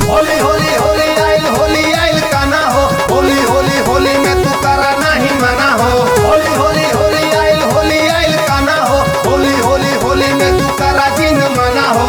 होली होली होली आइल होली आइल काना हो होली होली होली में तू करा नहीं मना हो होली होली होली आइल होली आइल काना हो होली होली होली में तू करा जिन मना हो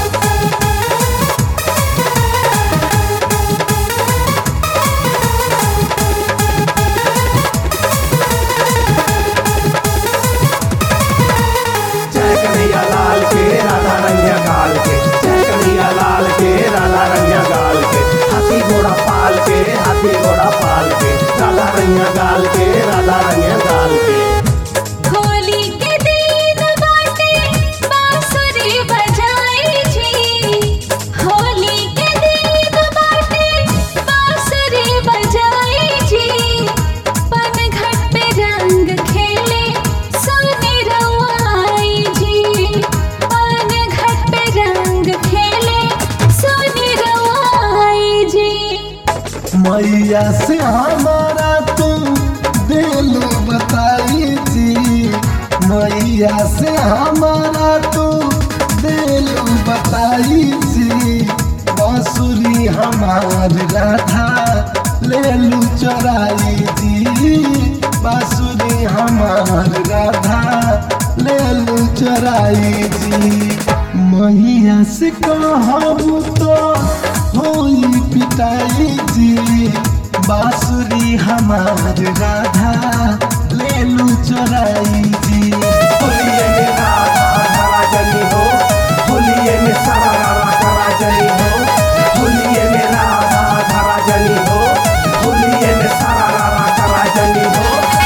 जय कन्हैया लाल के राधा रंगिया गाल के जय कन्हैया लाल के राधा रंगिया गाल के हाथी घोड़ा पाल के हाथी घोड़ा पाल के राधा रंगिया गाल के राधा रंगिया गाल के होली के दिन बाटे बांसुरी बजाई जी होली के दिन बाटे बांसुरी बजाई जी पनघट पे रंग खेले सोने रवाई जी पनघट पे रंग खेले सोने रवाई जी मैया से हमारा तू दिल बताई थी मैया से हमारा तू दिल बताई थी बांसुरी हमार राधा ले लू चोराई जी बांसुरी हमार राधा ले लू चोराई जी मैया से कहबू तो होई पिटाई जी बांसुरी हमार राधा ले लू चोराई जी होलिये में राधा धरा जनी हो होलिये में सारा रारा करा जनी हो होलिये में राधा धरा जनी हो होलिये में सारा रारा करा जनी हो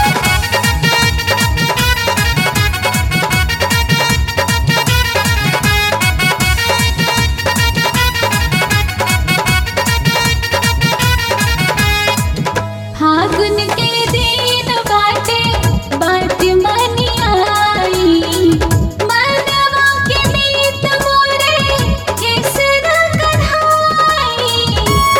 फागुन के दिन बाटे बाट मनी आई मनवा के मीत मोरे केसर कढ़ाई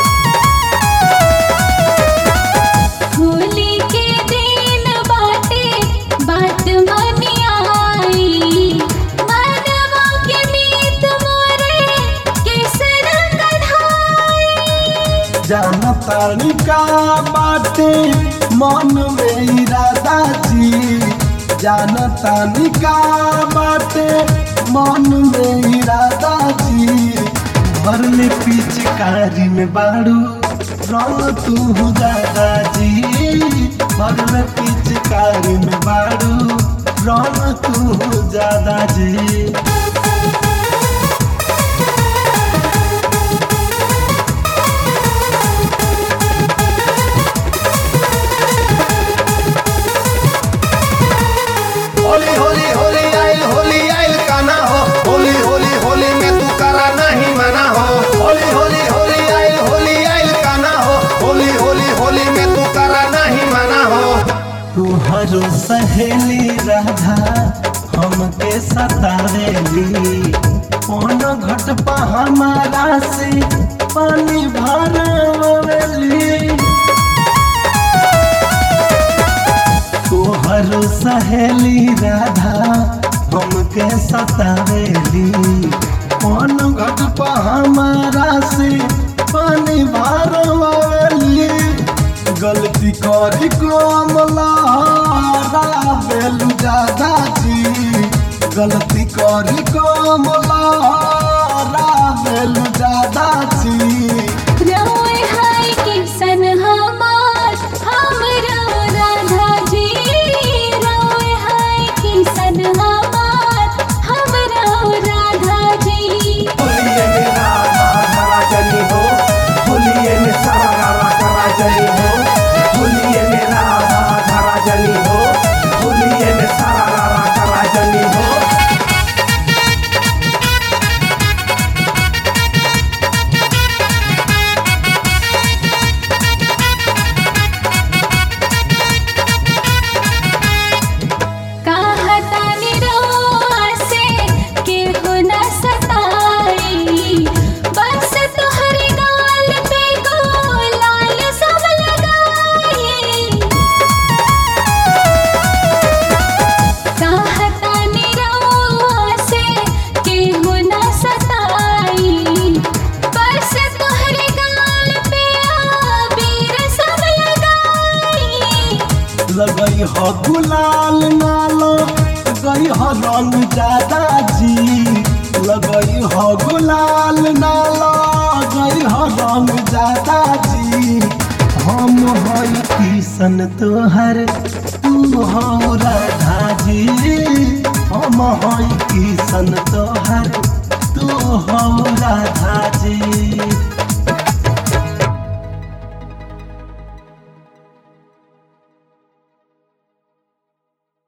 होली के दिन बाटे बाट मनी आई मनवा के मीत मोरे केसर कढ़ाई जानतानी का बाटे मन में इरादा जी जानतानी का बाटे मन में इरादा जी भर में पिचकारी में बाड़ू रंग तू दादा जी भर में पिचकारी में बाड़ू रंग तू ज्यादा जी होली होली होली आइल होली आइल काना हो होली होली होली में तू करा नहीं मना हो होली होली होली आइल होली आइल काना हो होली होली होली में तू करा नहीं मना हो तुहरो सहेली राधा हमके सतावेली कौन घट पा हमारा से पानी भरवेली तुहरो सहेली राधा हमके सतावेली कौन घट पा हमारा से पानी भरवेली गलती करी कमला बेलू ज्यादा जी गलती करी कमला बेलू ज्यादा जी रोए हाय किसन हमार हमरा राधा जी रोए हाय किसन हमार हमरा राधा जी होलिये में राधा धरा जनी हो होलिये में सारा रारा करा जनी हो होलिये में राधा धरा जनी हो होलिये में सारा रारा करा जनी हो गुलाल नालो गई हो रंग ज्यादा जी लगई हो गुलाल नालो गई हो रंग ज्यादा जी हम हई किसन तोहर तू हो राधा जी हम हई किसन तोहर तू हो राधा